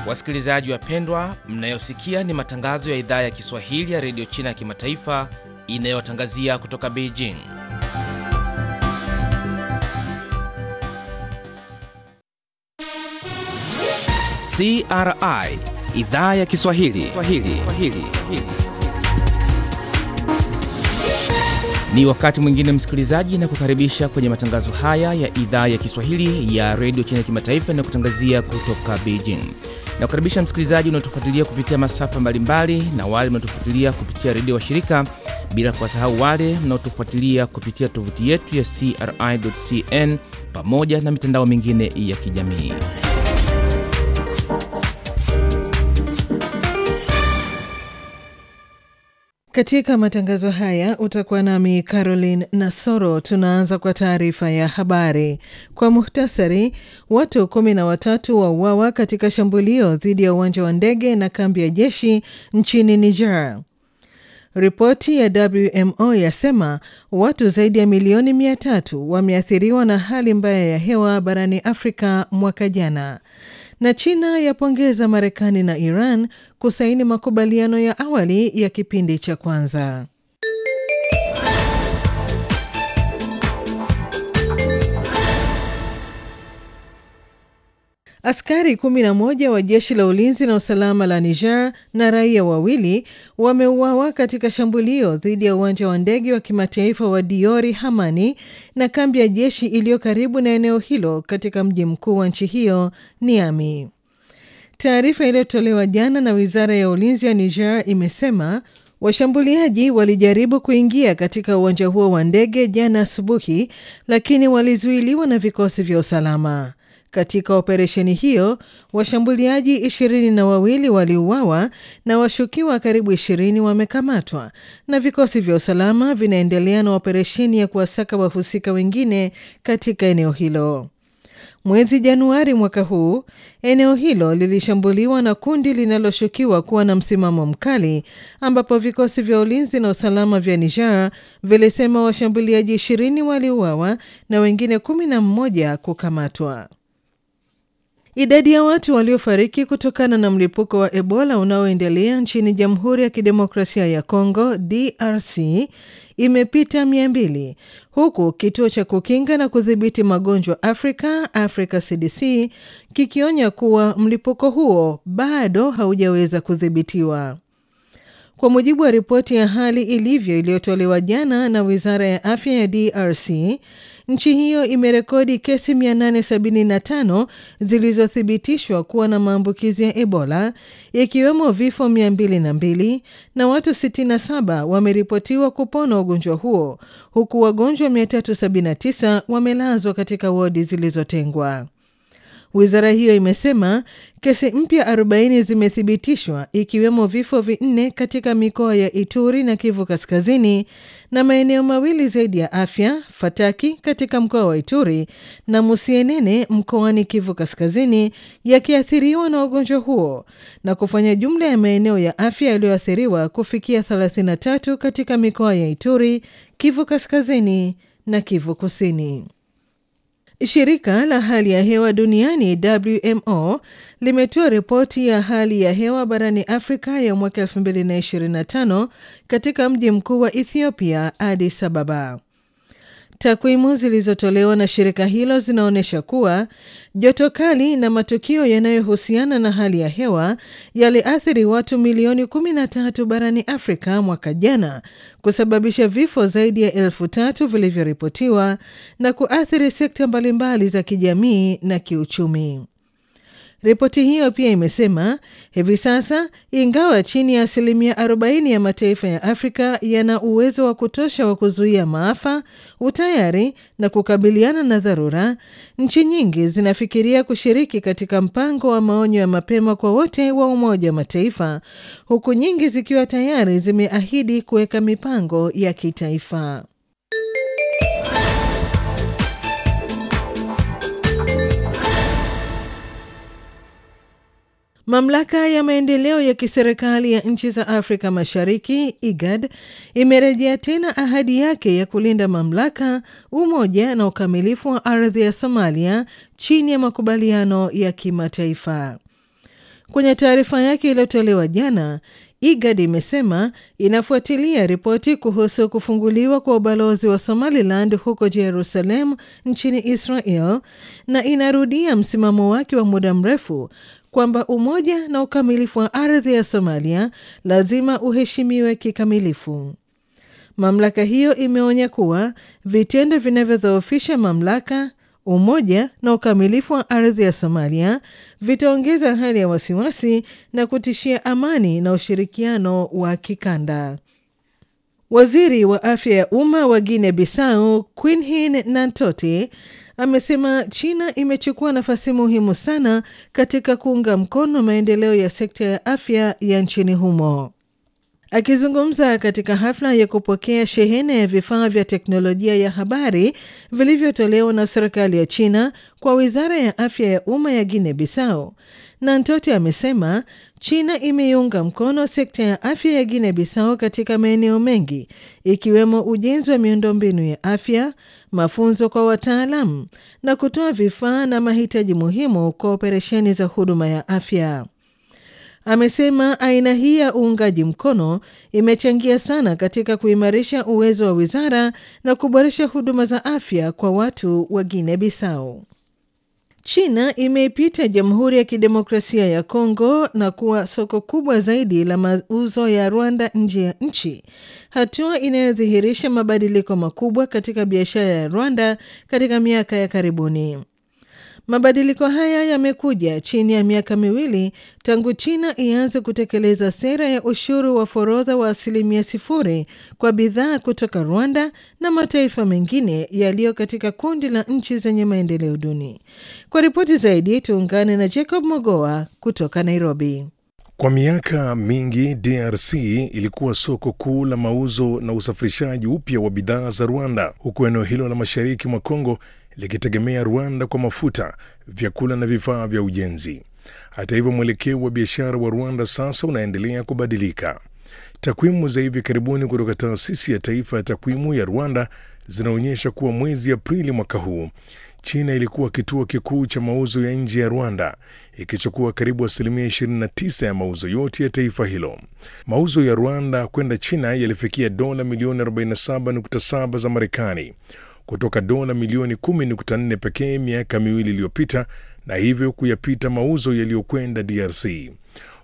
Wasikilizaji wapendwa, mnayosikia ni matangazo ya idhaa ya Kiswahili ya redio China ya kimataifa inayotangazia kutoka Beijing. CRI idhaa ya Kiswahili Swahili. Swahili. Ni wakati mwingine msikilizaji, na kukaribisha kwenye matangazo haya ya idhaa ya Kiswahili ya redio China ya kimataifa inayokutangazia kutoka Beijing. Na kukaribisha msikilizaji unaotufuatilia kupitia masafa mbalimbali na wale mnaotufuatilia kupitia redio wa shirika, bila kuwasahau wale mnaotufuatilia kupitia tovuti yetu ya CRI.cn pamoja na mitandao mingine ya kijamii. Katika matangazo haya utakuwa nami Caroline Nasoro. Tunaanza kwa taarifa ya habari kwa muhtasari. Watu kumi na watatu wauawa katika shambulio dhidi ya uwanja wa ndege na kambi ya jeshi nchini Niger. Ripoti ya WMO yasema watu zaidi ya milioni mia tatu wameathiriwa na hali mbaya ya hewa barani Afrika mwaka jana na China yapongeza Marekani na Iran kusaini makubaliano ya awali ya kipindi cha kwanza. Askari 11 wa jeshi la ulinzi na usalama la Niger na raia wawili wameuawa katika shambulio dhidi ya uwanja wa ndege wa kimataifa wa Diori Hamani na kambi ya jeshi iliyo karibu na eneo hilo katika mji mkuu wa nchi hiyo Niamey. Taarifa iliyotolewa jana na wizara ya ulinzi ya Niger imesema washambuliaji walijaribu kuingia katika uwanja huo wa ndege jana asubuhi, lakini walizuiliwa na vikosi vya usalama. Katika operesheni hiyo washambuliaji ishirini na wawili waliuawa na washukiwa karibu ishirini wamekamatwa, na vikosi vya usalama vinaendelea na operesheni ya kuwasaka wahusika wengine katika eneo hilo. Mwezi Januari mwaka huu eneo hilo lilishambuliwa na kundi linaloshukiwa kuwa na msimamo mkali, ambapo vikosi vya ulinzi na usalama vya Niger vilisema washambuliaji ishirini waliuawa na wengine kumi na mmoja kukamatwa. Idadi ya watu waliofariki kutokana na mlipuko wa Ebola unaoendelea nchini Jamhuri ya Kidemokrasia ya Kongo DRC imepita mia mbili huku kituo cha kukinga na kudhibiti magonjwa Afrika Africa CDC kikionya kuwa mlipuko huo bado haujaweza kudhibitiwa. Kwa mujibu wa ripoti ya hali ilivyo iliyotolewa jana na Wizara ya Afya ya DRC, nchi hiyo imerekodi kesi 875 zilizothibitishwa kuwa na maambukizi ya Ebola, ikiwemo vifo 202 na watu 67 wameripotiwa kupona ugonjwa huo, huku wagonjwa 379 wamelazwa katika wodi zilizotengwa. Wizara hiyo imesema kesi mpya 40 zimethibitishwa ikiwemo vifo vinne katika mikoa ya Ituri na Kivu Kaskazini na maeneo mawili zaidi ya afya, Fataki katika mkoa wa Ituri na Musienene mkoani Kivu Kaskazini yakiathiriwa na ugonjwa huo na kufanya jumla ya maeneo ya afya yaliyoathiriwa kufikia 33 katika mikoa ya Ituri, Kivu Kaskazini na Kivu Kusini. Shirika la hali ya hewa duniani WMO limetoa ripoti ya hali ya hewa barani Afrika ya mwaka 2025 katika mji mkuu wa Ethiopia, Addis Ababa. Takwimu zilizotolewa na shirika hilo zinaonyesha kuwa joto kali na matukio yanayohusiana na hali ya hewa yaliathiri watu milioni 13 barani Afrika mwaka jana, kusababisha vifo zaidi ya elfu tatu vilivyoripotiwa na kuathiri sekta mbalimbali za kijamii na kiuchumi. Ripoti hiyo pia imesema hivi sasa, ingawa chini ya asilimia 40 ya mataifa ya Afrika yana uwezo wa kutosha wa kuzuia maafa, utayari na kukabiliana na dharura, nchi nyingi zinafikiria kushiriki katika mpango wa maonyo ya mapema kwa wote wa Umoja wa Mataifa, huku nyingi zikiwa tayari zimeahidi kuweka mipango ya kitaifa. Mamlaka ya maendeleo ya kiserikali ya nchi za Afrika Mashariki IGAD imerejea tena ahadi yake ya kulinda mamlaka, umoja na ukamilifu wa ardhi ya Somalia chini ya makubaliano ya kimataifa. Kwenye taarifa yake iliyotolewa jana, IGAD imesema inafuatilia ripoti kuhusu kufunguliwa kwa ubalozi wa Somaliland huko Jerusalem nchini Israel na inarudia msimamo wake wa muda mrefu kwamba umoja na ukamilifu wa ardhi ya Somalia lazima uheshimiwe kikamilifu. Mamlaka hiyo imeonya kuwa vitendo vinavyodhoofisha mamlaka, umoja na ukamilifu wa ardhi ya Somalia vitaongeza hali ya wasiwasi na kutishia amani na ushirikiano wa kikanda. Waziri wa afya ya umma wa Guinea Bissau Quinhin Nantote amesema China imechukua nafasi muhimu sana katika kuunga mkono maendeleo ya sekta ya afya ya nchini humo. Akizungumza katika hafla ya kupokea shehena ya vifaa vya teknolojia ya habari vilivyotolewa na serikali ya China kwa wizara ya afya ya umma ya Guinea Bissau, Nantote amesema China imeiunga mkono sekta ya afya ya Guinea Bissau katika maeneo mengi ikiwemo ujenzi wa miundombinu ya afya, mafunzo kwa wataalamu na kutoa vifaa na mahitaji muhimu kwa operesheni za huduma ya afya. Amesema aina hii ya uungaji mkono imechangia sana katika kuimarisha uwezo wa wizara na kuboresha huduma za afya kwa watu wa Guinea Bissau. China imeipita Jamhuri ya Kidemokrasia ya Kongo na kuwa soko kubwa zaidi la mauzo ya Rwanda nje ya nchi, hatua inayodhihirisha mabadiliko makubwa katika biashara ya Rwanda katika miaka ya karibuni. Mabadiliko haya yamekuja chini ya miaka miwili tangu China ianze kutekeleza sera ya ushuru wa forodha wa asilimia sifuri kwa bidhaa kutoka Rwanda na mataifa mengine yaliyo katika kundi la nchi zenye maendeleo duni. Kwa ripoti zaidi, tuungane na Jacob Mogoa kutoka Nairobi. Kwa miaka mingi DRC ilikuwa soko kuu la mauzo na usafirishaji upya wa bidhaa za Rwanda, huku eneo hilo la mashariki mwa Kongo likitegemea Rwanda kwa mafuta, vyakula na vifaa vya ujenzi. Hata hivyo, mwelekeo wa biashara wa Rwanda sasa unaendelea kubadilika. Takwimu za hivi karibuni kutoka taasisi ya taifa ya takwimu ya Rwanda zinaonyesha kuwa mwezi Aprili mwaka huu China ilikuwa kituo kikuu cha mauzo ya nje ya Rwanda, ikichukua karibu asilimia 29 ya mauzo yote ya taifa hilo. Mauzo ya Rwanda kwenda China yalifikia dola milioni 47.7 za Marekani kutoka dola milioni 10.4 pekee miaka miwili iliyopita, na hivyo kuyapita mauzo yaliyokwenda DRC.